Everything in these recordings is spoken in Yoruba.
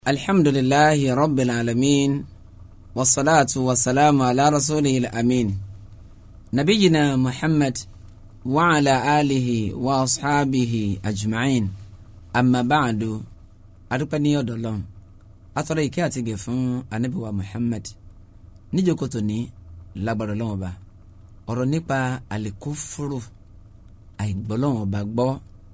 alhamdulilahi rabbil alamin wasalaatu wasalaamu ala rasulihi amin nabiyina muhammad wa ala alihi wa asxaabihi ajma'in amma ba'du adúpẹ́ ní ọ̀dọ̀ Ọlọ́run atọrọ ìkẹ́ àti gẹ̀ fún anabiwa muhammad níjókòtò ní lágbára Ọlọ́run ọba ọ̀rọ̀ nípa alikófóró àìgbọ́lọ́run ọba gbọ́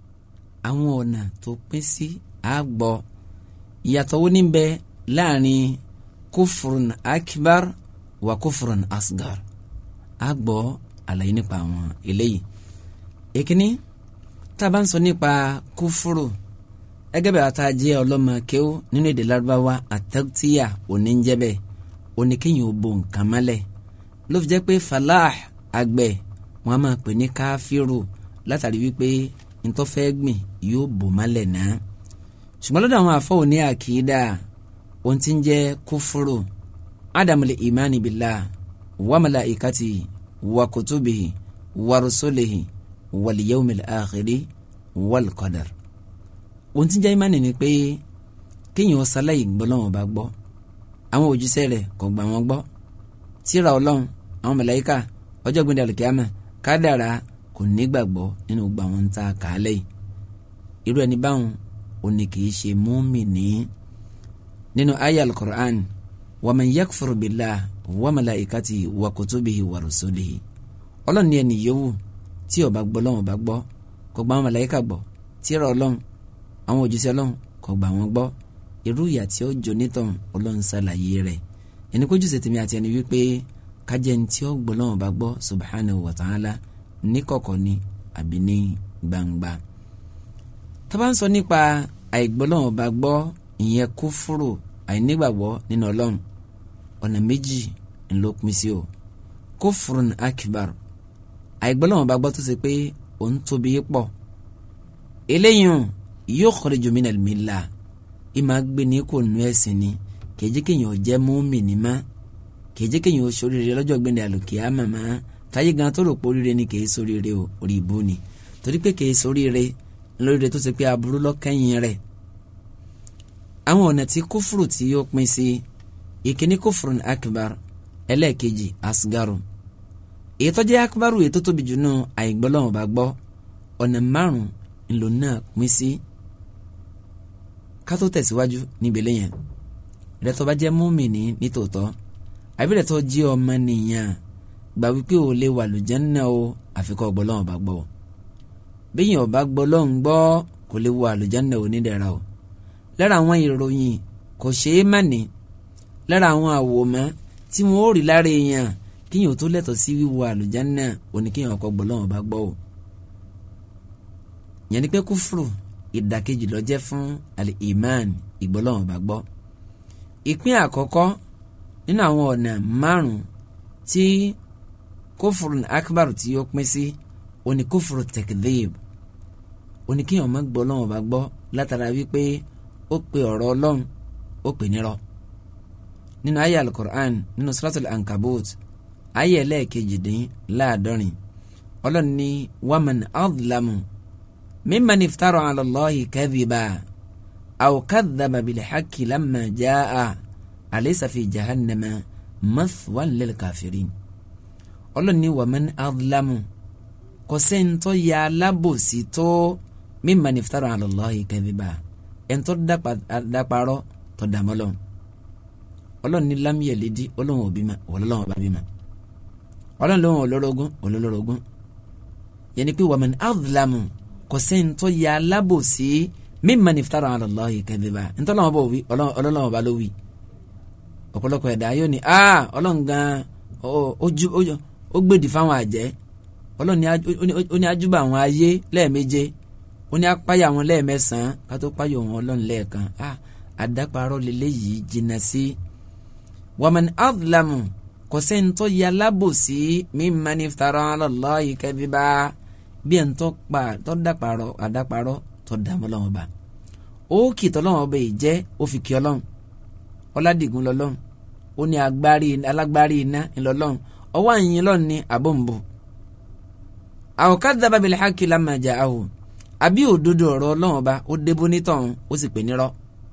àwọn ọ̀nà tó pín sí àgbọ̀ ìyàtọ̀ wo ní bẹ láàrin kófurun akbar wa kófurun asgar àgbọ̀ àlàyé nípa àwọn eléyìí èkíní tá a bá ń sọ nípa kófóró ẹgẹ́ bẹ́ẹ̀ ata jẹ́ ọlọ́mọ kéwú nínú èdè lárúbáwá àtẹ́tíyà oníjẹ́bẹ̀ oníkéyìn òbò nǹkan mọ́lẹ̀ ló fi jẹ́ pé falah àgbẹ̀ wọn a máa pè ní káfíìrù látàrí wípé ntọ́fẹ́ gbìn yóò bò mọ́lẹ̀ náà ṣùgbọ́n lọ́dọ̀ àwọn afọ́ òní àkìdá ohun tí ń jẹ́ kúfúrò ádámùlẹ ìmánì bìlá wa malaikati wa kutubihi wa rusulihi wal yawmil akhiri wal qadar ohun tí ń jẹ́ ìmánì ni pé kéèyàn ṣaláì gbọ́ lọ́wọ́ bá gbọ́ àwọn òjíṣẹ́ rẹ̀ kò gbà wọ́n gbọ́ tírà ọlọ́run àwọn màláíkà ọjọ́ gbẹ̀dẹ̀ àlùkìyàmà kádàrá kò nígbàgbọ́ nínú gbogbo àwọn ń ta kàálẹ̀ yìí irú ẹni báwọn ó ní kì í ṣe mùmínì nínú ayé al-Qur'an wa man yakfur billah wa malaikati wa kutubihi wa rusulihi ọlọ́run ní ẹni yòówù tí ó bá gbọ́ lọ́wọ́ bá gbọ́ kò gba àwọn màláíkà gbọ́ tírà ọlọ́run àwọn òjíṣẹ́ ọlọ́run kò gbà wọ́n gbọ́ irú ìyà tí ó jọ nítàn ọlọ́run ṣàlàyé rẹ̀ ẹni kójú ṣe tèmi àti ẹni wípé kájẹ́ ní tí ó gbọ́ lọ́wọ́ bá gbọ́ subhanahu wa ta'ala ní kọ̀kọ̀ ni àbí ní gbangba tá bá ń sọ nípa àìgbọ́lọ́wọ́ bá gbọ́ ìyẹn kúfúrò àìnígbàgbọ́ nínú ọlọ́run ọ̀nà méjì ńlọ pín sí o kúfúrún akbar àìgbọ́lọ́wọ́ bá gbọ́ tó ṣe pé òun tóbi pọ̀ eléyìí yukhriju minal millah ìmọ̀ gbé ní kò nú ẹ̀sìn ni kèjì kéèyàn jẹ́ mùmínì má kèjì kéèyàn sóríire lọ́jọ́ gbẹ̀ndẹ̀ àlùkìyámà má táyé gan tó rò pé oríire ni kèé sóríire o orí ìbú ni torí pé kèé sóríire lóríire tó ṣe pé aburú lọ́kẹ́yìn rẹ̀ àwọn ọ̀nà tí kófùrù tí yóò pín sí ìkíní kófùrù ní akbar ẹlẹ́ẹ̀kejì asgaru èyí tó jẹ́ akbaru èyí tó tóbi jù náà àìgbọ́lọ́wọ́n bá gbọ́ ọ̀nà márùn-ún ńlò náà pín sí ká tó tẹ̀síwájú níbi lẹ́yìn rẹ̀ tó bá jẹ́ múmìnì nítòótọ́ àbí rẹ̀ tó jí ọmọ nìyàn gbà wípé ò lè wà lùjánná o àfikọ́ ọgbọ́lọ́wọ́n bá gbọ́ bẹ́yìn ọba gbọ́lọ́hún gbọ́ kò lè wọ àlùjánnà onídẹ̀ra o lára àwọn ìròyìn kò ṣeé má ní lára àwọn àwòmọ́ tí wọ́n ó rí lára èèyàn kíyàn tó lẹ́tọ̀ọ́ sí wíwọ àlùjánnà oníkíyàn ọkọ̀ gbọ́lọ́hún ọba gbọ́ o. yẹn ni pé kúfùrù ìdàkejì ló jẹ́ fún al-iman ìgbọ́lọ́hún ọba gbọ́. ìpín àkọ́kọ́ nínú àwọn ọ̀nà márùn-ún tí kúfùrù akbar tí ó pín sí oní kúfùrù tẹkidéèb oní kí ọmọ gbọ́ lọ́wọ́ bá gbọ́ látara wípé ó pe ọ̀rọ̀ ọlọ́run ó pè nírọ́ nínú ayé alukur'an nínú suratul ankabut ayé ẹlẹ́ẹ̀kejìdín láàdọ́rin ọlọ́run ní waman adlamu mimman iftara ala Allahi kadhiba aw kadhaba bil haqqi lamma jaa alaysa fi jahannama mathwan lil kafirin ọlọ́run ní waman adlamu kọsẹ́ntọ́ ya alábòsí tó mímà niftara ala Allahi kadhiba ẹ̀ntọ́ dáparọ́ tó dàmọ́lọ́ ọlọ́run ní lam yalidi ọlọ́run òbí ma ọlọ́run ọba bí ma ọlọ́run lóhùn olórogún olórogún yẹni pé waman adlamu kọsẹ́ntọ́ ya alábòsí mímà niftara ala Allahi kadhiba ẹ̀ntọ́ lọ́wọ́ bọ̀ wí ọlọ́run ọba ló wí ọ̀pọ̀lọpọ̀ ẹ̀dá yóò ní ọlọ́run gan ó gbèdì fáwọn àjẹ́ ọlọ́run ó ní ajúbà àwọn ayé lẹ́ẹ̀méje ó ní apáyà wọn lẹ́ẹ̀mẹ́sàn-án ká tó páyà wọn ọlọ́run lẹ́ẹ̀kan á àdáparọ́ lélẹ́yìí jìnnà sí. waman adlamu kò sẹ́ni tó ya lábòsí mimman iftara ala Allahi kadhiba bí ẹ̀ ń tọ́ pa tó dáparọ́ àdáparọ́ tó dààmú lọ́wọ́ bá. ó kì tọ́lọ́wọ́ ọba yìí jẹ́ ó fi kí ọlọ́run ọládìgún lọ́lọ́run ó ní alágbárí iná ńlọ́lọ́run ọwọ́ àyìn lọ́run ní àbọ̀nbò aw kadhaba bil haqqi lamma ja'ahu àbí òdodo ọ̀rọ̀ ọlọ́run ọba ó débó nítọ̀hún ó sì pè nírọ́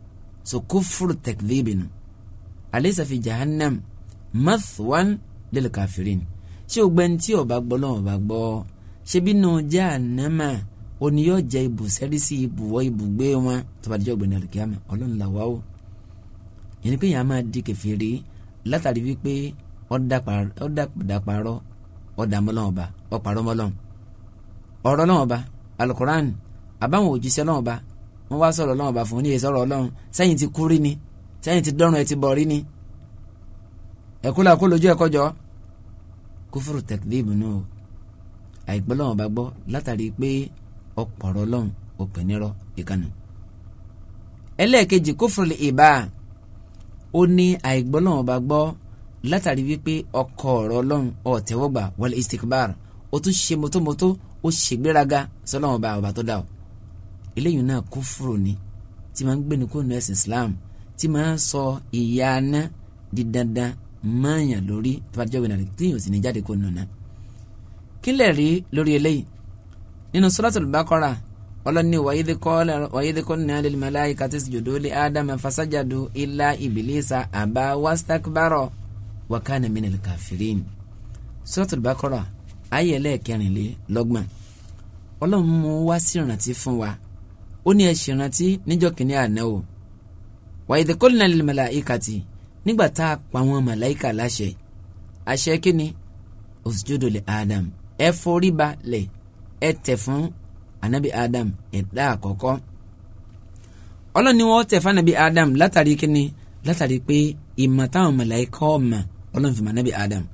so kufuru takdhibinu alaysa fi jahannam mathwan lil kafirin ṣé o gbẹ́ni tí ó bá gbọ́ lọ́wọ́ bá gbọ́ ṣé bínú jahannama òní yóò jẹ́ ibùsẹ́rí sí ibùwọ́ ibùgbé wọn tó bá dijọ́ gbẹ̀ni àlùkìyàmà ọlọ́run là wá o yẹn ni pé yàrá máa di kèfèrí látàrí wípé ọ̀dàpàrọ̀ ọ̀dàmọ́lọ́wọ́ba ọ̀pàrọ̀mọ́lọ́wọ́ ọ̀rọ̀ lọ́wọ́ba alukoran àbáwọn òjíṣẹ́ lọ́wọ́ba wọ́n wá sọ̀rọ̀ lọ́wọ́ba fún oníyè sọ̀rọ̀ ọlọ́run sẹ́yìn ti kúrí ni sẹ́yìn ti dọ́rùn ẹ ti bọ̀ rí ni ẹ̀kúlà kó lójú ẹ̀kọ́ jọ kúfúrú tẹ̀kídìbù nù o àìgbọ́ lọ́wọ́ba gbọ́ látàrí pé ọ̀pọ̀rọ̀ ọlọ́run òpè nírọ̀ ìkànnì ẹlẹ́ẹ̀kejì kúfúrú ìbá ó ní àìgbọ́ lọ́wọ́ba gbọ́ látàrí wípé ọkọ̀ ọ̀rọ̀ ọlọ́run ọ̀tẹ́wọ́gbà wọlé istikbar ó tún ṣe mọ́tómọ́tó ó ṣègbéraga sọlọ́wọ́n bá ọba tó dá o eléyìí náà kúfúrò ni tí máa ń gbéni kó nu ẹ̀sìn Islam tí máa ń sọ ìyà aná di dandan máàyàn lórí tó bá jẹ́ òwe nàlẹ́ tí yóò sì ní jáde kó nù náà. kí lè rí lórí eléyìí nínú Suratul Baqara ọlọ́ni wàyídí qulna lil malaikati isjudu li Adama fasajadu illa Iblisa aba wastakbara wa kana minal kafirin Suratul Baqara ayé ẹlẹ́ẹ̀kẹrìnlélọ́gbọ̀n ọlọ́run mú wá sí ìrántí fún wa ó ní ẹ ṣèrántí níjọ́ kìíní àná o wa idh qulna lil malaikati nígbà tá a pa àwọn màláìkà láṣẹ àṣẹ kínní usjudu li Adam ẹ forí balẹ̀ ẹ tẹ̀ fún anabi Adam ẹ̀dá àkọ́kọ́ ọlọ́run ni wọ́n tẹ̀ fún anabi Adam látàrí kínní látàrí pé ìmọ̀ táwọn màláìkà ọ̀mà ọlọ́run fi mọ̀ anabi Adam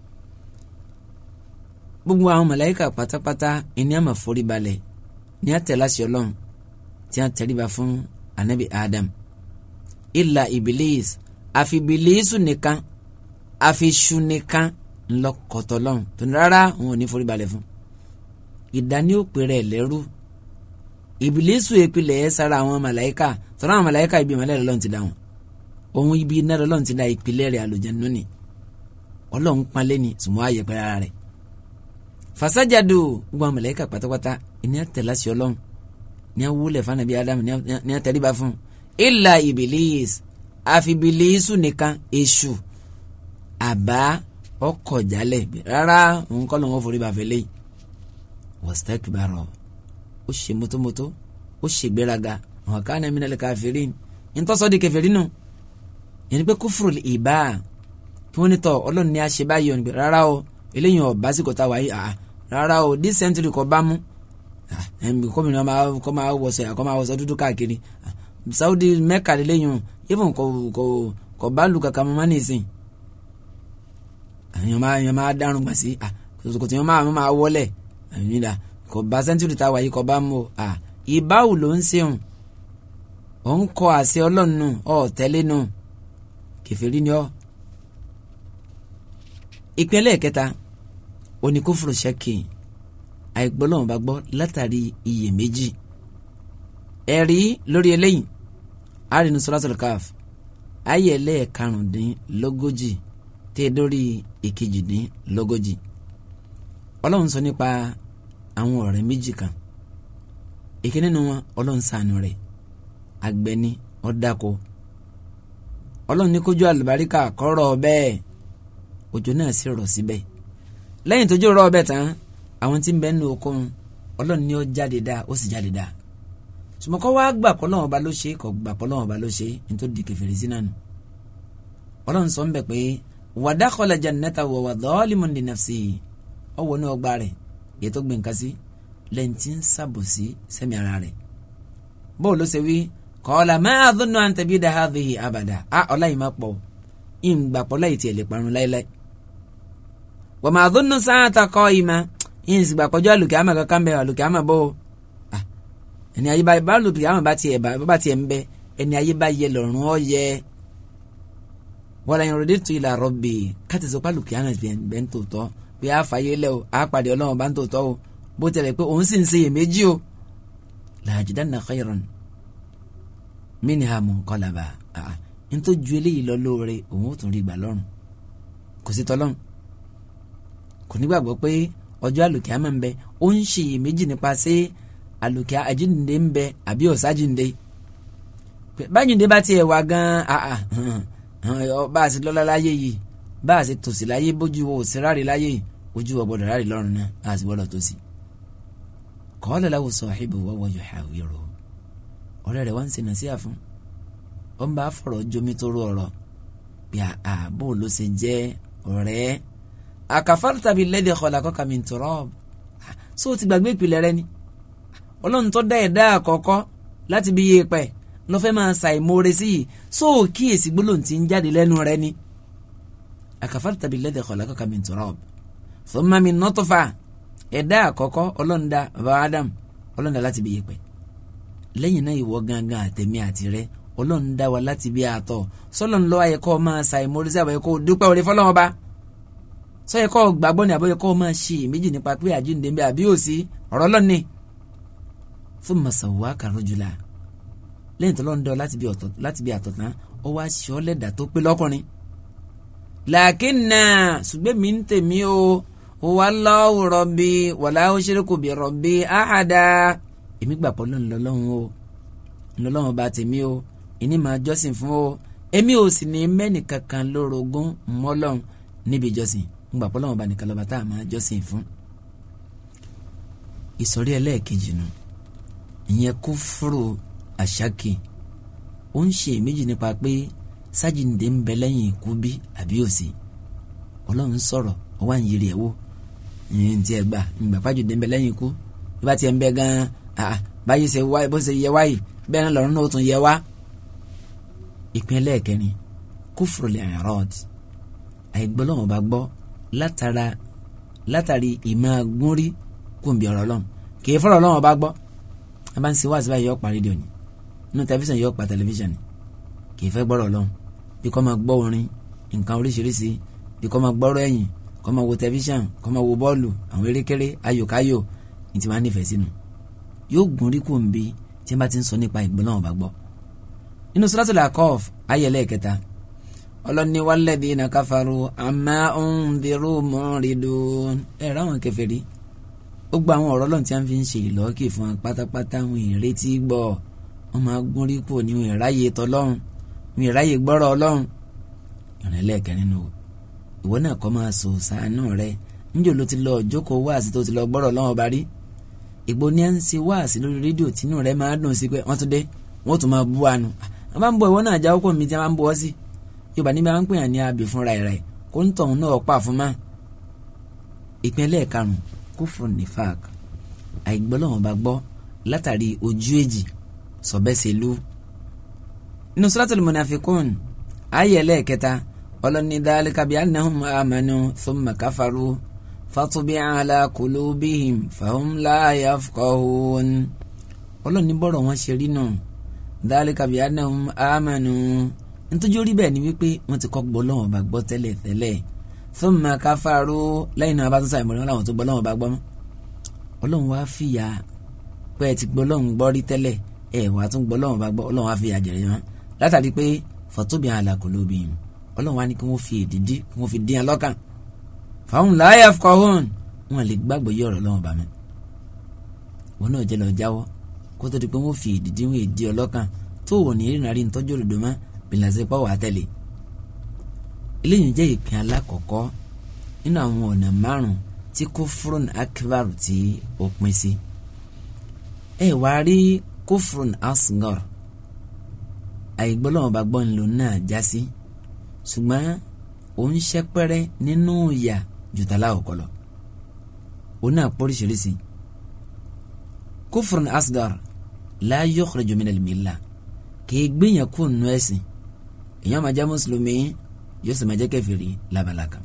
gbogbo àwọn màláíkà pátápátá ìní àmà forí balẹ̀ ní àtẹ̀láṣẹ ọlọ́run tí a tẹríba fún anabi adam ìlà ibilis àfi ibilisu nìkan àfi ṣu nìkan ńlọkọtọ lọ́run tó ní rárá òun ò ní forí balẹ̀ fún ìdání òpè rẹ̀ lẹ́rú ibilisu ìpìlẹ̀ ẹ̀ sára àwọn màláíkà tọ́lá àwọn màláíkà ibi ìmọ̀lẹ́ lọ́run ti dá wọn òun ibi iná lọ́run ti dá ìpìlẹ̀ rẹ̀ àlùjànnú ni ọlọ́run panlé ni sùnmọ́ àyẹ̀pẹ̀ rárá rẹ̀ fasajadu gbogbo àwọn màláíkà pátápátá ní àtẹ̀láṣẹ ọlọ́run ní awúlẹ̀ fún anabi adam ní àtẹ̀ríba fún ilà ibilis àfi ibilisu nìkan èṣù àbá ọkọ̀ jálẹ̀ rárá òun kọ́ lóun forí ba fẹ́lẹ́ wastakbara ó ṣe mótómótó ó ṣe gbéraga àwọn kan náà minal kafirin ntọ́sọ́ di kèfèrí nù yẹn ni pé kufrul ìbá kí wọ́n ní tọ́ ọlọ́run ní àṣẹ báyìí ọ̀nìbẹ̀ rárá o eléyìí ọ̀ básíkò tá a wáyé àá rárá o this century kò bá mú kọ́mìnà kọ́ máa wọ̀sọ̀ kọ́ máa wọ̀sọ̀ dúdú káàkiri Saudi Mecca lélẹ́yìn even kò kò kò bá lu kàkà mọ́ nìsín àyàn máa àyàn máa dárun gbà sí kò tí wọ́n máa máa wọlé àyìnbá kò bá century tá a wáyé kò bá mú o ìbáwò ló ń ṣeun ò ń kọ àṣẹ ọlọ́run nù ọ̀ tẹ́lẹ̀ nù kẹfẹ́rí ni ọ́ ìpínlẹ̀ kẹta oníkófòrò ṣẹ́kì àìgbọ́lọ́wọ́n bá gbọ́ látàrí iyèméjì ẹ̀rí lórí eléyìí àrínú suratul Kahf ayé ẹlẹ́ẹ̀karùndínlógójì tẹ́ dórí ìkejìdínlógójì ọlọ́run sọ nípa àwọn ọ̀rẹ́ méjì kan ìkíní nínú wọn ọlọ́run ṣàánú rẹ̀ àgbẹ̀ni ọ̀dàkọ ọlọ́run ní kójú àlùbáríkà kọ́rọ̀ bẹ́ẹ̀ òjò náà sì rọ̀ síbẹ̀ lẹ́yìn tójú rọ̀ ọbẹ̀ tán àwọn tí ń bẹ nínú okun ọlọ́run ní ó jáde dáa ó sì jáde dáa sùmọ́kọ́ wá gbà pọ́ lọ́wọ́ ba ló ṣe kọ́ gbà pọ́ lọ́wọ́ ba ló ṣe nítorí di kẹfìrì sí nánu ọlọ́run sọ ń bẹ̀ pé wa dakhala jannata wa huwa zalimun li nafsihi ọwọ́ ní ọgbà rẹ̀ èyí tó gbé nǹkan sí lẹ́yìn tí ń sàbòsí sẹ́mi ara rẹ̀ bó ló ṣe wí qala ma adhunnu an tabida hadhihi abada a ọlá yìí má pọ̀ ìgbàpọ̀ láì tiẹ̀ lè parun láéláé wa ma adhunnu sa'ata qa'ima yín sì gbàpọ̀jọ́ àlùkìyàmà kankan bẹ́ẹ̀ àlùkìyàmà bó ẹni ayé bá bá àlùkìyàmà bá tiẹ̀ bá tiẹ̀ ń bẹ ẹni ayé bá yẹ lọ́rùn ọ yẹ wala in raditu ila rabbi káti sọ pé àlùkìyàmà bẹ́ẹ̀ ń tòótọ́ pé a fàyè lẹ́ o a pàdé ọlọ́run bá ń tòótọ́ o bó tẹ̀lé pé òun sì ń ṣe iyèméjì o la ajidanna khayran minha munqalaba nítorí ju eléyìí lọ lóore òun ó tún rí gbà lọ́rùn kò sí tọ́lọ́run kò nígbàgbọ́ pé ọjọ́ àlùkìyámà ń bẹ ó ń ṣe iyèméjì nípa ṣé àlùkìyá àjíǹde ń bẹ àbí ọ̀sájíǹde báyìí bá tiẹ̀ wá gan-an bá a sì lọ́lá láyé yìí bá a sì tòsí láyé bójú wo òsì ráre láyé yìí ojú wa gbọdọ̀ ráre lọ́rùn náà a sì gbọdọ̀ tòsí. qala lahu sahibuhu wa huwa yuhawiruhu ọ̀rẹ́ rẹ̀ wá ń ṣe nàṣíà fún ó ń bá fọ̀rọ̀ jomi tó rú ọ̀rọ̀ bí àbò ló ṣe jẹ́ ọ̀rẹ́ akafarta billadhi khalaqaka min turab so ti gbàgbé ìpìlẹ̀ rẹ ni ọlọ́run tó dá ẹ̀dá àkọ́kọ́ láti bí yéèpẹ̀ lọ́fẹ́ máa ṣàìmoore sí yìí so kíyèsí gbólóhùn tí ń jáde lẹ́nu rẹ ni akafarta billadhi khalaqaka min turab thumma min nutfa ẹ̀dá àkọ́kọ́ ọlọ́run dá baba Adam ọlọ́run dá láti bí yéèpẹ̀ lẹ́yìn náà ìwọ gangan àtẹ̀mí àti rẹ ọlọ́run dá wa láti bí àtọ̀ sọlọ́n lọ́wọ́ ayẹkọ́ máa ṣàìmoore sí àbẹ̀yẹkọ́ dúpẹ́ orí fọlọ́wọ́n bá sọyẹ kọ́ gbàgbọ́ ni àbọ̀yẹ kọ́ máa ṣe méjì nípa pé àjíǹde ń bẹ àbí òsì ọ̀rọ̀ lọ́ni fún masawa karojula lẹ́yìn tó lọ́n dẹ́ ọ láti bí àtọ̀ tán ọ wá ṣe ọ́ lẹ́dà tó pé lọ́kùnrin. làákínà ṣùgbọ́n mi ń tèmi o wà lọ́wọ́ rọ̀bì wàlá ó ṣeré kò bí rọ̀bì áhàdá èmi gbà pọ̀ lọ́nà lọ́lọ́run o lọ́lọ́run bá tèmi o ìní máa jọ́sìn fún o èmi ò sì ní mẹ́nì kankan lórogún mọ́lọ́run níbi ìjọsìn ńgbà pọ́ lọ́wọ́ bá nìkan lọ́ba tá a máa jọ́sìn fún. ìsọ̀rí ẹlẹ́ẹ̀kejì nù ìyẹn kúfúrú àṣàkì ó ń ṣe méjì nípa pé sájìǹde ń bẹ lẹ́yìn ikú bí àbí òsì ọlọ́run sọ̀rọ̀ ó wá ń yiri ẹ̀ wò ìyẹn ti ẹ̀ gbà ìgbà pàjùdé ń bẹ lẹ́yìn ikú bí bá tiẹ̀ ń bẹ gan-an báyìí ṣe wáyé bó ṣe yẹ wáyé bẹ́ẹ̀ náà lọ́run náà ó tún yẹ wá. ìpín ẹlẹ́ẹ̀kẹrin kúfúrú lè rìn rọ́ọ̀dì àìgbọ́lọ́wọ́n bá gbọ́ látara látàrí ìmọ̀ gúnrí kùnbi ọ̀rọ̀ lọ́n kì í fọ́rọ̀ lọ́wọ́ bá gbọ́ a bá ń ṣe wá sí báyìí yọ pa rédíò ni inú tẹlifíṣàn yọ pa tẹlifíṣàn ni kì í fẹ́ gbọ́rọ̀ lọ́n bí kò máa gbọ́ orin nǹkan oríṣiríṣi bí kò máa gbọ́rọ̀ ẹ̀yìn kò máa wo tẹlifíṣàn kò máa wo bọ́ọ̀lù àwọn erékeré ayòkáyò ní ti máa nífẹ̀ẹ́ sínú yóò gúnrí kùnbi tí wọ́n bá ti ń sọ nípa ìgbọ́lọ́wọ́ bá gbọ́ nínú Suratul Aqaf ayẹlẹ́ kẹta ọlọ́ni walladhina kafaru amma unziru mu'ridun ẹ̀ ráwọn kèfèrí ó gba àwọn ọ̀rọ̀ lọ́n tí wọ́n fi ń ṣe ìlọ́kì fún wọn pátápátá wọn ìrètí gbọ́ wọn máa gún rí kù ní wọn ìráyè tọlọ́run wọn ìráyè gbọ́rọ̀ ọlọ́run ìrìn lẹ́ẹ̀kẹrin nù ìwọ náà kọ́ máa sọ sàánú rẹ níjò ló ti lọ jókòó wáàsí tó ti lọ gbọ́rọ̀ lọ́wọ́ bá rí ìgbó ní à ń ṣe wáàsí lórí rédíò tínú rẹ máa dùn sí pé wọ́n tún dé wọ́n tún máa bú àánú àwọn máa ń bọ̀ ìwọ náà jáwọ́ kò mí tí wọ́n máa ń bọ̀ ọ́ sí yorùbá níbi àwọn ń pè yàn ní abì fúnra rẹ̀ kó ń tọ̀hún náà pa fún ma. ìpínlẹ̀ karùn-ún kúfùrù nífàk àìgbọ́lọ́wọ́n bá gbọ́ látàrí ojú èjì sọ̀bẹ́sẹ̀lú. inú suratul munafikun ayé ẹlẹ́ẹ̀kẹta ọlọ́ni dhalika bi annahum amanu thumma kafaru fatubi'a ala qulubihim fahum la yafqahun. ọlọ́ni bọ́rọ̀ wọn ṣe rí náà dhalika bi annahum amanu nítorí orí bẹ́ẹ̀ ni wípé wọ́n ti kọ́ gbọ́ lọ́wọ́ bá gbọ́ tẹ́lẹ̀ tẹ́lẹ̀ thumma kafaru lẹ́yìn náà bá tún sàìmọ̀ ní wọn tó gbọ́ lọ́wọ́ bá gbọ́ mọ́ ọlọ́run wá fìyà pé ẹ ti gbọ́ lọ́wọ́ gbọ́ rí tẹ́lẹ̀ ẹ wàá tún gbọ́ lọ́wọ́ bá gbọ́ ọlọ́run wá fìyà jẹ̀rẹ̀ wọn látàrí pé fatubi'a ala qulubihim ọlọ́run wá ní kí wọ́n fi èdìdí kí wọ́n fi dín lọ́kàn fahum la yafqahun wọn lè gbàgbọ́ yí ọ̀rọ̀ lọ́wọ́ bá mi wọn náà jẹ́ lọ jáwọ́ kó tó di pé wọ́n fi èdìdí wọn èdí ọlọ́kàn tó wọ̀ ní ìrìnà rí ntọ́jú òdòdó mọ́ bìlàsẹ̀ pọ̀ wà tẹ̀lé eléyìí jẹ́ ìpín alákọ̀ọ́kọ́ nínú àwọn ọ̀nà márùn tí kófúrún akbar tí ó pín sí ẹ wá rí kófúrún asgar àìgbọ́lọ́wọ́n bá gbọ́ ńlò náà já sí ṣùgbọ́n òun ṣẹ́pẹ́rẹ́ nínú ìyà jùtàlá ọ̀kọ́lọ̀ òun náà pọ́ríṣiríṣi kófúrún asgar la yukhriju minal millah kì í gbìyàn kú nù ẹ̀sìn èèyàn máa jẹ́ mùsùlùmí yóò sì máa jẹ́ kèfèrí lábala kan.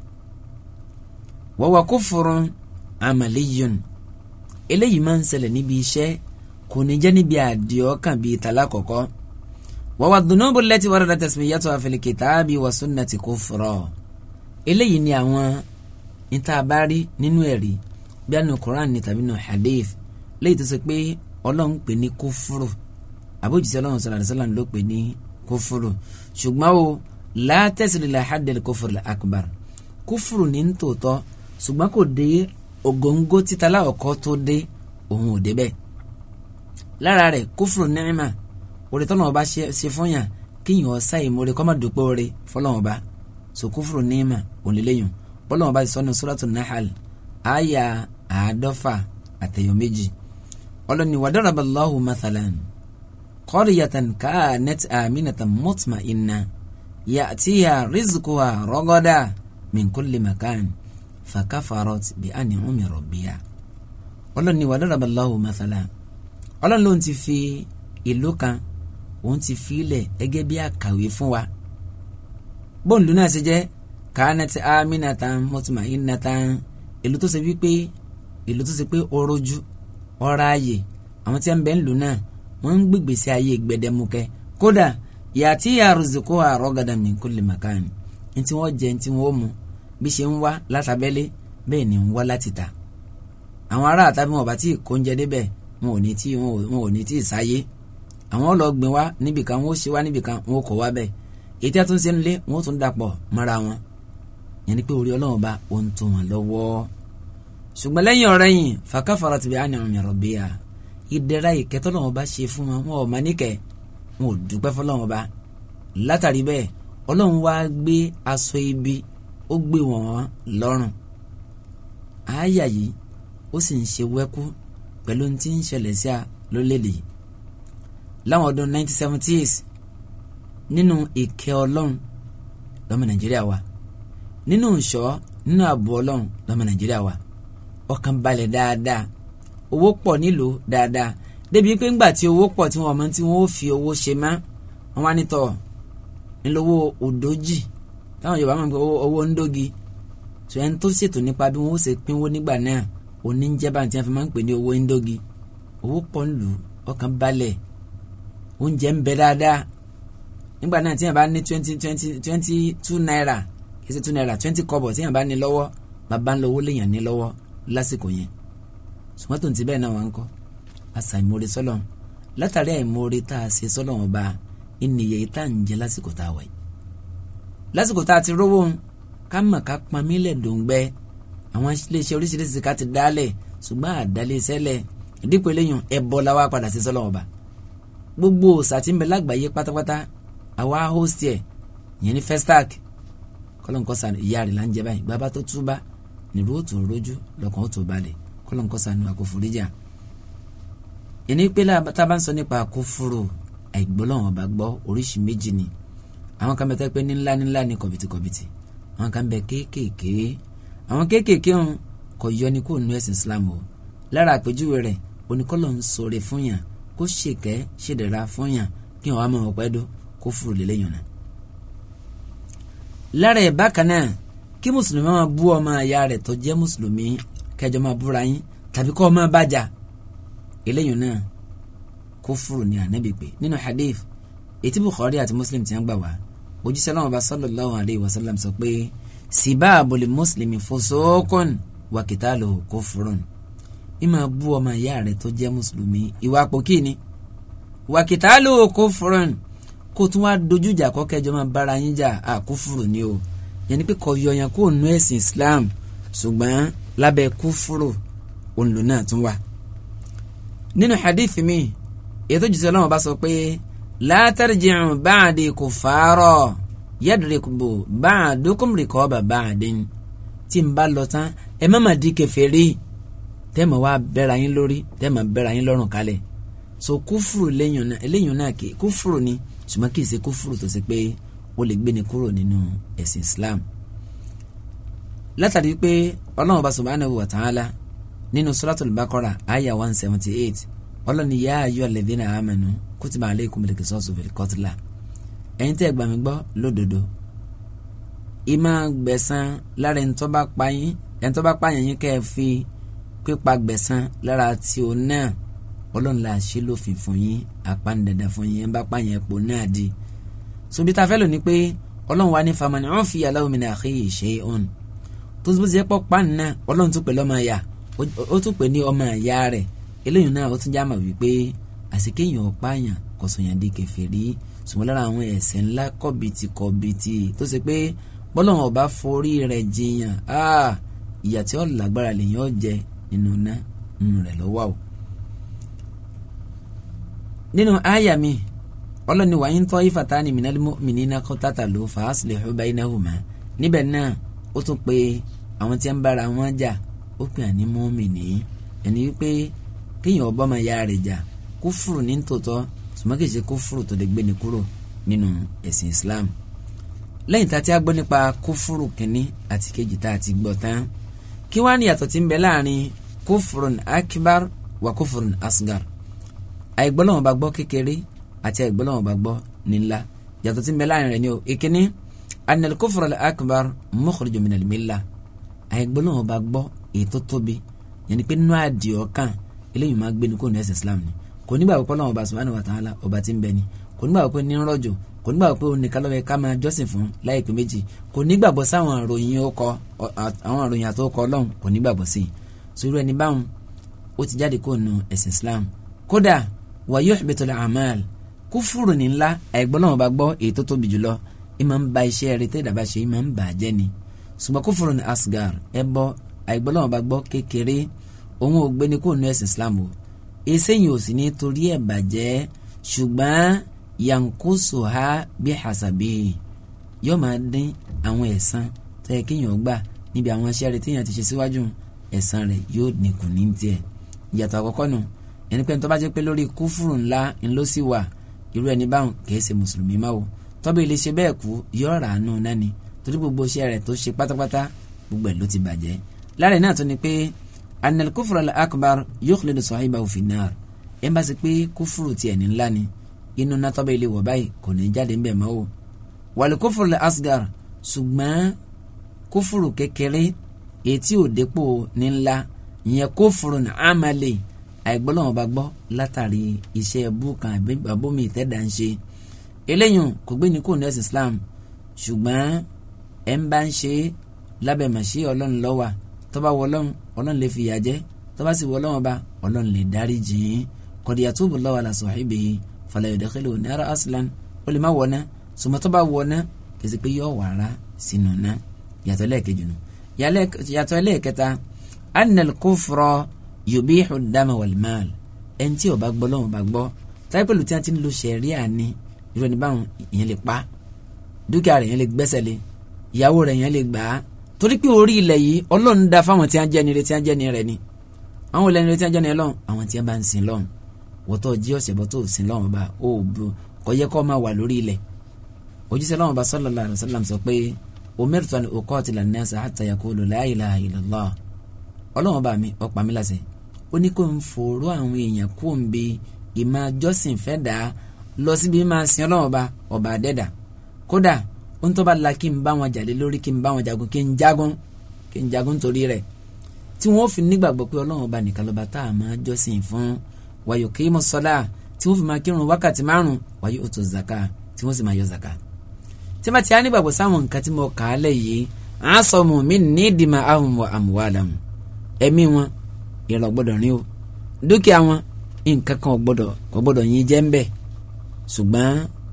wa huwa kufrun amaliyun eléyìí máa ń ṣẹlẹ̀ níbi iṣẹ́ kò ní jẹ́ níbi àdìọ́kàn bíi tàlá kọ̀kọ́. wa huwa dhunubu allati waradat tasmiyatuha fil kitabi wa sunnati kufra eléyìí ni àwọn ìtaàbárí nínú ẹ̀rí bí àná Qur'an ní tàbí nù hadith léyìí tó ṣe pé ọlọ́run pè ní kúfúrù àbójútì ọlọ́run sọ̀rọ̀ àdìsọ́lá ló pè ní kófúrú ṣùgbọ́n o látẹ̀sílẹ̀ làhádẹ́lì kófúrú akbar kófúrú ní tòótọ́ ṣùgbọ́n kò dé ògóńgó títa láwọ̀kọ́ tó dé òun ò débẹ̀ lára rẹ̀ kófúrú nẹ́ẹ̀mà orí tọ́lọ́wọ́n bá ṣe fún yàn kíyàn ọ̀sá ìmoore kọ́ máa dúpẹ́ oore fọlọ́wọ́n bá so kúfùrù níìmà òǹlẹ́lẹ́yìn bọ́lọ́wọ́n bá ti sọ́nu suratul Nahl àyà àádọ́fà àtẹ̀yọ̀ méjì ọlọ́ni wàdàràbàlọ́hù mathalan qaryatan kanat aminatan mutma'inna ya'tiha rizquha ragada min kulli makan fakafarat bi an'ami rabbiha ọlọ́ni wàdàràbàlọ́hù mathalan ọlọ́ni ló ń ti fi ìlú kan òun ti fi ilẹ̀ ẹgẹ́ bí àkàwé fún wa bóńdù náà ṣe jẹ́ kanat aminatan mutma'innatan ìlú tó ṣe wípé ìlú tó ṣe pé ọrọ̀jú ọ̀rọ̀ ààyè àwọn tí a ń bẹ ń lù náà wọ́n ń gbégbèsè ayé gbẹdẹmukẹ́ kódà yàtí àrùzìkò àrọ́gàdà min kulli makan ní tí wọ́n jẹ ní tí wọ́n mu bí ṣe ń wá látàbẹ́lé bẹ́ẹ̀ ni ń wá láti ta àwọn ará àtàbí wọn bá tí kò ń jẹ débẹ̀ wọn ò ní tí wọn ò ní tí ì sáyé àwọn lọ gbìn wá níbìkan wọn ó ṣe wá níbìkan wọn ó kọ wá bẹ́ẹ̀ èyí tí a tún ṣe ń lé wọn ó tún dàpọ̀ mọ́ra wọn yẹn ni pé orí ọlọ́run bá ó ń tó wọn lọ́wọ́ ṣùgbọ́n lẹ́yìn ọ̀rẹ́ yìí fàkàfàrà tìbí àná ọ̀mì rọ̀bìyà ìdẹ̀ra ìkẹ́tọ́ lọ́wọ́ bá ṣe fún wọn wọn ò má níkẹ́ wọn ò dúpẹ́ fọlọ́wọ́n bá látàrí bẹ́ẹ̀ ọlọ́run wá gbé aṣọ ibi ó gbé wọn lọ́rùn àáyà yìí ó sì ń ṣe wẹ́kú pẹ̀lú ohun tí ń ṣẹlẹ̀ sí a lólèdè yìí láwọn ọdún 1970s nínú ìkẹ́ ọlọ́run lọ́mọ nàìjíríà wa nínú ìṣọ́ nínú ààbò ọlọ́run lọ́mọ nàìjíríà wa ọkàn balẹ̀ dáadáa owó pọ̀ nílò dáadáa débi pé ńgbà tí owó pọ̀ tí wọ́n mọ̀ tí wọ́n ó fi owó ṣe má wọ́n wá nítọ̀ ńlọ́wọ́ òdòjì táwọn Yorùbá máa ń pè owó ńdógi tó ẹni tó ṣètò nípa bí wọ́n ó ṣe pínwó nígbà náà oníjẹba tí wọ́n fi máa ń pè ní owó ńdógi owó pọ̀ ńlù ọkàn balẹ̀ oúnjẹ ń bẹ dáadáa nígbà náà tí wọ́n bá ní twenty twenty twenty two naira kì í ṣe two naira twenty kọ́bọ̀ tí wọ́n bá ní lọ́wọ́ bàbá ńlọ owó lèèyàn ní lọ́wọ́ lásìkò yẹn ṣùgbọ́n tó ń ti bẹ́ẹ̀ náà wà ń kọ́ àṣà ìmoore sọ́lọ̀ látàrí àìmoore tá a ṣe sọ́lọ̀ wọn bá ìnìyẹ tá à ń jẹ lásìkò tá a wà yìí lásìkò tá a ti rówó ká mọ̀ ká pọn mílẹ̀ dòǹgbẹ́ àwọn iléeṣẹ́ oríṣiríṣi ká ti dálẹ̀ ṣùgbọ́n àdálé sẹ́lẹ̀ ìdípò eléyàn ẹ̀bọ la wá padà sí sọ́lọ̀ wọn bá gbogbo òòṣà tí ń bẹ lágbàáyé pátápátá àwa host ẹ̀ ìyẹn ní Festac kọ́lọ́nkọ́sà ìyá rẹ̀ là ń jẹ báyìí bàbá tó túbá nílùú òtún rojú lọkàn ó tó balẹ̀ kọ́lọ́nkọ́sà ní àkóforíjà. ìní pé tábà ń sọ nípa àkófòrò àìgbọ́lọ́wọ́n bá gbọ́ oríṣi méjì ni àwọn kan bẹ tẹ́ pé ní ńlá ní ńlá ní kọ̀bìtìkọ̀bìtì àwọn kan bẹ kéékèèké àwọn kéékèèké ọ̀hún kò yọ ní kó nu ẹ̀sìn Islam o lára àpèjúwe rẹ̀ oníkọ́lọ̀ ń sọ̀rọ̀ fún yàn kó ṣèkẹ́ ṣèdẹ̀ra fún yàn kí wọ́n á mọ̀ ọ̀pẹ́ dó kó fúru lélẹ́yìn náà. lára ẹ̀ bákan náà kí mùsùlùmí máa bú ọmọ àyà rẹ̀ tó jẹ́ mùsùlùmí kẹjọ máa búra yín tàbí kọ́ ọmọ bàjá eléyìí náà kúfùrù ní ànábì pé nínú hadith ètí Bukhari àti Muslim ti ń gbà wá òjíṣẹ́ náà bá sallallahu alayhi wa sallam sọ pé sibabul muslimi fusukun wa qitaluhu kufrun ìmọ̀ bú ọmọ ìyá rẹ̀ tó jẹ́ mùsùlùmí ìwà pòkì ni wa qitaluhu kufrun kó tún wá dojú ìjà kọ́ kẹjọ máa bára yín jà àkúfùrù ni o yẹn ni pé kò yọyàn kó nu ẹ̀sìn Islam ṣùgbọ́n lábẹ́ kúfùrù òǹlò náà tún wà. nínú hadith mi ètò ìjìṣẹ́ ọlọ́run bá sọ pé la tarji'u ba'di kuffara yadriku ba'dukum riqaba ba'din tí n bá lọ tán ẹ má má di kèfèrí tẹ́ẹ̀mọ̀ wá bẹ́ra yín lórí tẹ́ẹ̀mọ̀ bẹ́ra yín lọ́rùn kalẹ̀ so kúfùrù lẹ́yìn náà kì kúfùrù ni ṣùgbọ́n kì í ṣe kúfùrù tó ṣe pé ó lè gbéni kúrò nínú ẹ̀sìn Islam látàrí pé ọlọ́run ọba subhanahu wa ta'ala nínú suratul Baqara aya one seventy eight ọlọ́ni yá ayọ́ alladhina amanu kutiba alaykumul qisasu fil qatla ẹ̀yin tẹ́ gbà mí gbọ́ lódodo ìmọ̀ gbẹ̀san lára ẹni tó bá pa yín ẹni tó bá pa yín yín kẹ́ ẹ fi pípa gbẹ̀san lára tí o náà ọlọ́run la ṣe lófin fún yín apánidàdà fún yín ẹ bá pa yín ẹ̀pọ̀ náà di sobi ta fẹ́ lò ní pé ọlọ́run wa ní famani wọn fi aláwọ̀ mi náà kéye ṣe é hàn tó bó ti yẹ pọ̀ pa nínú ọlọ́run tún pè lọ́mọ ẹ̀yà ó tún pè ní ọmọ ẹ̀yà rẹ̀ eléyìí náà ó tún já mà wípé àsìkéyàn ọ̀páyàn kọ̀sọ̀yàn di kèfèrí ṣùgbọ́n lára àwọn ẹ̀ṣẹ̀ ńlá kọ̀bìtì kọ̀bìtì tó ṣe pé bọ́lọ́run ọba forí rẹ̀ jiyàn ìyà tí ó lágbára lèyàn ó jẹ nínú ná nínú rẹ̀ lọ́wọ́ o. nínú àyà mi ọlọ́ni wàá ń tọ́ ifatani minal mu'minina qatatalu fa aslihu baynahuma níbẹ̀ náà ó tún pé àwọn tí ń bára wọn jà ó pè àní mùmínì ẹni wípé kéèyàn ọba máa ya rẹ̀ jà kúfùrù ní tòótọ́ ṣùgbọ́n kì í ṣe kúfùrù tó lè gbéni kúrò nínú ẹ̀sìn Islam lẹ́yìn tá a ti á gbọ́ nípa kúfùrù kínní àti kejì tá a ti gbọ́ tán kí wàá ní yàtọ̀ tí ń bẹ láàrin kúfùrùn akbar wà kúfùrùn asgar àìgbọ́lọ́wọ́n bá gbọ́ kékeré àti àìgbọ́lọ́wọ́n bá gbọ́ nílá yàtọ̀ tí ń bẹ láàrin rẹ̀ ni o ìkíní anil kúfùrùn akbar mukhrijun minal millah àìgbọ́lọ́wọ́n bá gbọ́ èyí tó tóbi yẹn ni pé nínú àdìọ́ kan eléyìí máa gbé ní kó ní ẹ̀sìn Islam ni kò nígbà pé Ọlọ́run ọba subhanahu wa ta'ala ọba tí ń bẹ ni kò nígbà pé ní rọ̀jò kò nígbà pé òun nìkan lọ́wọ́ ká máa jọ́sìn fún láìpẹ́ méjì kò nígbàgbọ́ sáwọn àròyìn ọkọ àwọn àròyìn àtọkọ Ọlọ́run kò nígbàgbọ́ sí i sórí ẹni báwọn ó ti jáde kó nu ẹ̀sìn Islam kódà wa yuhbitul a'mal kúfùrù ní ńlá àìgbọ́lọ́wọ́n bá gbọ́ èyí tó tóbi jùlọ ìmọ̀ ń ba iṣẹ́ rẹ̀ tẹ́ ìdàbà ṣe ìmọ̀ ń bà á jẹ́ ni ṣùgbọ́n kúfùrù ní asgar ẹbọ àìgbọ́lọ́wọ́n bá gbọ́ kékeré òun ò gbé ní kó nu ẹ̀sìn Islam o eséyìí ò sì ní torí ẹ̀ bàjẹ́ ṣùgbọ́n yankoso ha bí hasabi yóò máa dín àwọn ẹ̀san tó yẹ kéèyàn gbà níbi àwọn iṣẹ́ rẹ̀ téèyàn ti ṣe síwájú ẹ̀san rẹ̀ yóò dínkù ní tiẹ̀ ìyàtọ̀ àkọ́kọ́ nù ẹni pé tó bá jẹ́ pé lórí kúfùrù ńlá ńlọ sí wà irú ẹni báwọn kìí ṣe mùsùlùmí máa wò tọ́bí ilé ṣe bẹ́ẹ̀ kú yóò rà á nù náni torí gbogbo iṣẹ́ rẹ̀ tó ṣe pátápátá gbogbo ẹ̀ ló ti bàjẹ́ lára náà tó ni pé anil kúfùrù akbar yukhlidu sahibahu fin nar ẹ̀ ń bá ṣe pé kúfùrù tiẹ̀ ní ńlá ni inú náà tọ́bí ilé wọ̀ báyìí kò ní jáde ńbẹ̀ mọ́ o wàlú kúfùrù asgar ṣùgbọ́n kúfùrù kékeré etí ò dépò ní ńlá ìyẹn kúfùrù ní amali àìgbọ́lọ́wọ́n bá gbọ́ látàrí iṣẹ́ búkan àbómi ìtẹ́dà ń ṣe eléyìí kò gbé ní kò ní ẹ̀sìn Islam ṣùgbọ́n ẹ̀ ń bá ń ṣe lábẹ́ màṣí ọlọ́run lọ́wà tó bá wọ ọlọ́run ọlọ́run lè fìyà jẹ tó bá sì wọ ọlọ́run ọba ọlọ́run lè dárí jìn kọ̀díyà tó bù lọ́wọ́ àlàsọ̀ ìbè fala yudkhiluhu nara aslan ó lè má wọ̀ ná sùmọ́ tó bá wọ̀ ná kìsì pé yọ wàrà sínú ná yàtọ̀ lẹ́ẹ̀kejì nù yàtọ̀ lẹ́ẹ̀kẹta annal kufra yubihu dama wal mal ẹni tí ó bá gbọ́ lọ́wọ́ bá gbọ́ táyé pẹ̀lú tí a ti ń lo sẹ̀ríà ni irú ẹni báwọn ìyẹn lè pa dúkìá rẹ̀ yẹn lè gbẹ́sẹ̀ lé ìyàwó rẹ̀ yẹn lè gbà á torí pé orí ilẹ̀ yìí ọlọ́run dá fáwọn tí a jẹ́ ni rẹ̀ tí a jẹ́ ni rẹ̀ ni àwọn olè ni rẹ̀ tí a jẹ́ ni rẹ̀ lọ́hùn àwọn tí a bá ń sin lọ́hùn wọ́tọ̀ jí ọ̀sẹ̀ bọ́ tó sin lọ́hùn bá ó bu kò yẹ kó máa wà lórí ilẹ̀ òjíṣẹ́ lọ́hùn bá sallallahu alaihi wasallam sọ pé umirtu an uqatila an-nasa hatta yaqulu la ilaha illallah ọlọ́run bá mi ó pa mí láṣẹ ó ní kó ń fòró àwọn èèyàn kó ń bi ìmọ̀ jọ́sìn fẹ́ dà á lọ síbi máa sin ọlọ́run ọba ọba àdẹ́dà kódà ó ń tọ́ bá la kí n bá wọn jàdé lórí kí n bá wọn jagun kí n jagun kí n jagun torí rẹ̀ tí wọ́n fi nígbàgbọ́ pé ọlọ́run ọba nìkan lọ́ba tá a máa jọ́sìn fún wàyò kí mo sọ́lá tí wọ́n fi máa kírun wákàtí márùn wàyò ó tó zaka tí wọ́n sì máa yọ zaka. tí wọ́n ti á nígbàgbọ́ sáwọn nǹkan tí mo kà á lẹ̀ yìí à ń sọ mu mí ní ìdìmọ̀ ahùn wọ àmúwádàm ẹ̀mí wọn ìrọ̀ gbọ́dọ̀ rí o dúkìá wọn nǹkan kan ò gbọ́dọ̀ kò gbọ́dọ̀ yín jẹ́ ń bẹ̀ ṣùgbọ́n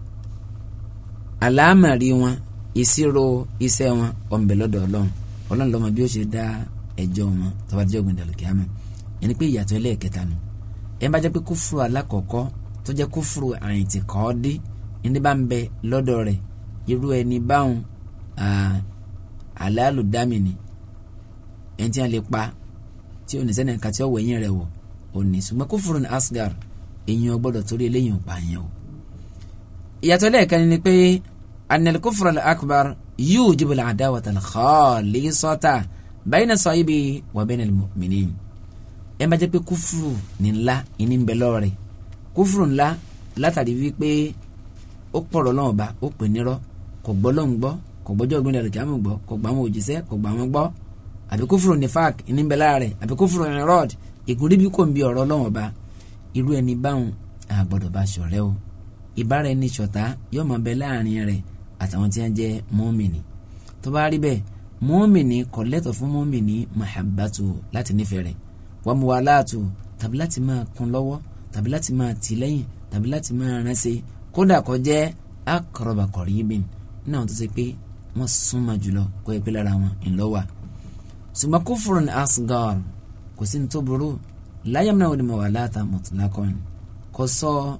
àlámàrí wọn ìṣirò iṣẹ́ wọn ọ̀nbẹ lọ́dọ̀ ọlọ́run ọlọ́run lọ́mọ bí ó ṣe dá ẹjọ́ wọn tọ́wádìí ọ̀gbìn dàlùkìámẹ́ ẹni pé ìyàtọ̀ ẹlẹ́ẹ̀kẹta nù ẹ bá jẹ́ pé kúfùrù alákọ̀ọ́kọ́ tó jẹ́ kúfùrù àyìntì kọ́ dé ẹni bá ń bẹ lọ́dọ̀ rẹ̀ irú ẹni báwọn àlálù dámìnì ẹni tí wọ́n lè pa tí ò ní sẹ́ni ẹ̀ka tí ó wẹ̀yìn rẹ̀ wọ̀ ò ní ṣùgbọ́n kúfùrù ní asgar èyàn gbọ́dọ̀ torí eléyìí ò pa yẹn o. ìyàtọ̀ lẹ́ẹ̀kan ni pé anil kúfùrù akbar yujibu al-adawata al-khalisata bayna sahibi wa bayna al-mu'minin ẹ má jẹ́ pé kúfùrù ní ńlá ìní ń bẹ lọ́rẹ̀ kúfùrù ńlá látàrí wípé ó pọ̀rọ̀ lọ́wọ́ bá ó pè nírọ́ kò gbọ́ lọ́hùn gbọ́ kò gbọ́jọ́ ògbìn dàrú kìámù gbọ́ kò gbà wọn òjíṣẹ́ kò gbà wọn gbọ́ àbí kúfùrù nífàk ìní ń bẹ lára rẹ̀ àbí kúfùrù ìrọ́d ìkúrí bí kò ń bi ọ̀rọ̀ lọ́wọ́ bá irú ẹni báwọn àgbọ̀dọ̀ bá ṣọ̀rẹ́ o ìbára ẹni ṣọ̀tá yóò máa bẹ láàrin rẹ̀ àtàwọn tí wọ́n jẹ́ mọ́mìnì tó bá rí bẹ́ẹ̀ mọ́mìnì kò lẹ́tọ̀ fún mọ́mìnì mahabbatu láti nífẹ̀ẹ́ rẹ̀ wọ́n mú wa láàtò tàbí láti máa kún lọ́wọ́ tàbí láti máa tì lẹ́yìn tàbí láti máa ránṣẹ́ kódà kó jẹ́ aqraba qaribin ní àwọn tó ṣe pé wọ́n súnmọ́ jùlọ kó yẹ pé lára wọn ńlọ́wà. ṣùgbọ́n kufrun asgar kò sí ní tó burú láyé náà wọ́n wà láta mutlaqan kò sọ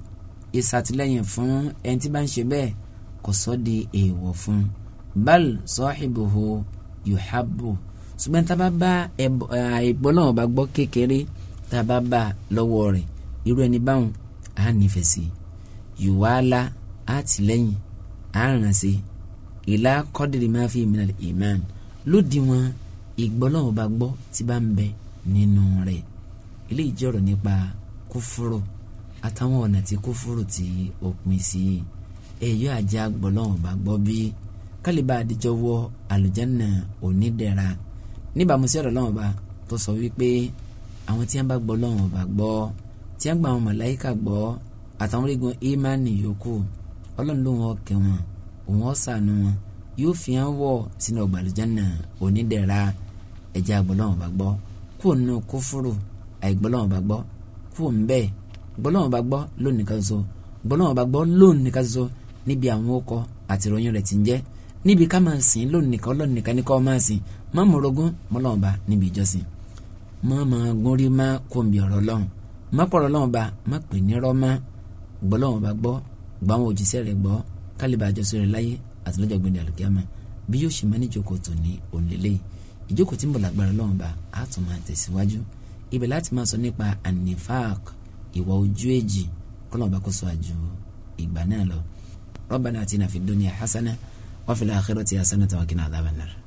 ìsàtìlẹ́yìn fún ẹni tí bá ń ṣe bẹ́ẹ̀ kò sọ́ di èèwọ̀ fún bal sahibuhu yuhabbu ṣùgbọ́n tá a bá bá àìgbọ́ náà bá gbọ́ kékeré tá a bá bá lọ́wọ́ rẹ̀ irú ẹni báwọn á nífẹ̀ẹ́ sí yuwala á tìlẹ́yìn á ràn sí ìlà kọ́dìrì máa fi minal iman lódì wọn ìgbọ́ náà bá gbọ́ tí bá ń bẹ nínú rẹ̀ eléyìí jẹ́ ọ̀rọ̀ nípa kúfúrò àtàwọn ọ̀nà tí kúfúrò tí ó pín sí èyí àjẹ́ àgbọ̀ náà bá gbọ́ bí kálíbà àdìjọ́ wọ àlùjánnà onídẹ̀ra níbàámu sí ọ̀rọ̀ lọ́wọ́ bá tó sọ wípé àwọn tí wọ́n bá gbọ́ lọ́wọ́ bá gbọ́ tí wọ́n gba àwọn màláíkà gbọ́ àtàwọn orígun ìmánì yòókù ọlọ́run ló wọn kẹ́ wọn òun ó ṣàánú wọn yóò fi hàn wọ̀ sínú ọgbà àlùjánnà onídẹ̀ra ẹ̀jẹ̀ àgbọ̀ lọ́wọ́ bá gbọ́ kó nù kúfúrú àìgbọ́ lọ́wọ́ bá gbọ́ kó ń bẹ́ẹ̀ gbọ́ lọ́wọ́ bá gbọ́ lónìí kan so gbọ́ lọ́wọ́ bá gbọ́ lónìí kan so níbi àwọn okọ àti ìròyìn rẹ̀ ti ń jẹ́ níbi ká máa sìn lónìí kan lónìí kan ní kọ́ máa sìn má mọ̀rọ̀gún mọ́lọ́wọ́ bá níbi ìjọsìn má máa gúnrí má kóńbi ọ̀rọ̀ lọ́hùn má pọ̀rọ̀ lọ́wọ́ bá má pè ní rọ́má gbọ́ lọ́wọ́ bá gbọ́ gbọ́ àwọn òjíṣẹ́ rẹ̀ gbọ́ kálíbà àjọsọ rẹ̀ láyé àti lọ́jọ́ gbẹ̀dẹ̀ àlùkìyámà bí yóò ṣe máa ní ìjókòó tó ní òǹlẹ́lẹ́ ìjókòó tí ń bọ̀ lágbára lọ́wọ́ bá á tún máa tẹ̀síwájú ibẹ̀ láti máa sọ nípa anifak ìwà ojú èjì kọ́lọ́ bá kó sọ àjò ìgbà náà lọ Rabbana atina fid dunya hasana wa fil akhirati hasanatan wa qina adhaban nar.